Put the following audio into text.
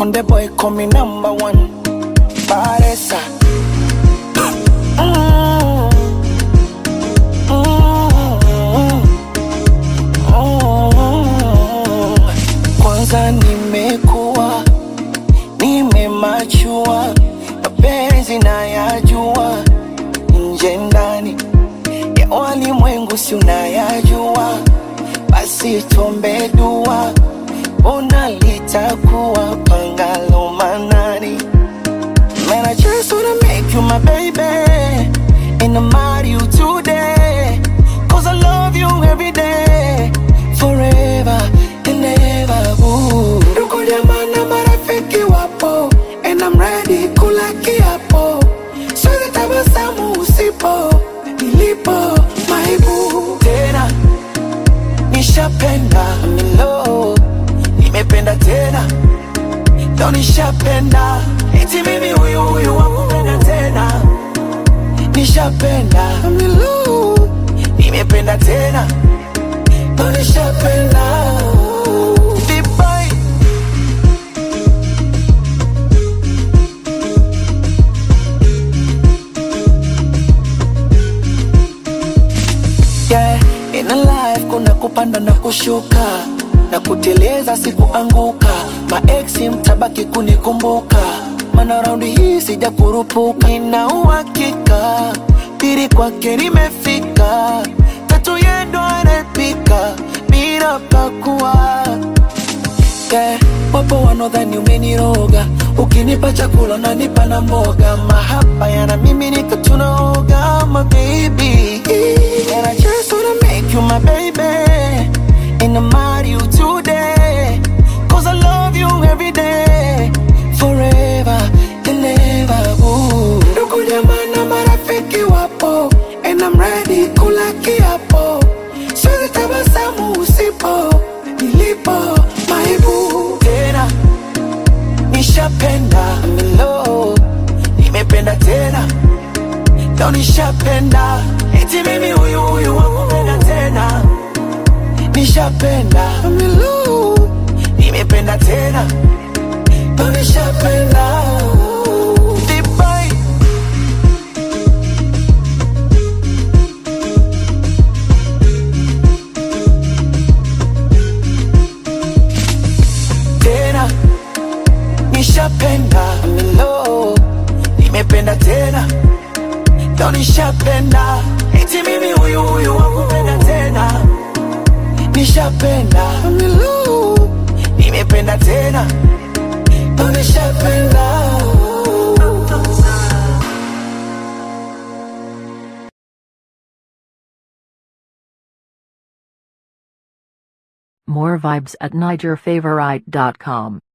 Konde boy call me number one. Paresa. Mm. Mm. Mm. Kwanza nimekuwa nimemachua, mapenzi nayajua, nje ndani ya walimwengu si unayajua, basi tuombe dua, ona litakuwa pangalo manani. Man, I just wanna make you my baby And I'm marry you today Cause I love you every day Forever and ever ooh. Ndugu jamaa na marafiki wapo And I'm ready kula kiapo Siwezi tabasamu usipo Nilipo maibu Tena nishapenda I'm in love Nimependa tena ndo nishapenda eti mimi huyu huyu wakupenda tena nishapenda milu nimependa tena ndo nishapenda Vibai. yeah, in a life kuna kupanda na kushuka na kuteleza sikuanguka maeksi mtabaki kunikumbuka mana raundi hii sija kurupuka nina uhakika pili kwake limefika tatu yendo anapika bila pakua yeah. Wapo wanaodhani umeniroga, ukinipa chakula unanipa na mboga, mahaba yana mimi nika tunaoga, my baby. And I just wanna make you my baby, and I'm marry you today, cause I love you every day, forever and ever. Ooh. Ndugu jamaa na marafiki wapo, and I'm ready kula kiapo, siwezi tabasamu usipo, nilipo maibu tena nishapenda I'm in love nimependa tena ndo nishapenda eti mimi huyu huyu wakupenda tena nishapenda I'm in love nimependa tena ndo nishapenda Vibai. tena nishapenda I'm in love nimependa tena ndo nishapenda eti mimi huyu huyu wakupenda tena nishapenda I'm in love nimependa tena ndo nishapenda More vibes at NigerFavorite.com.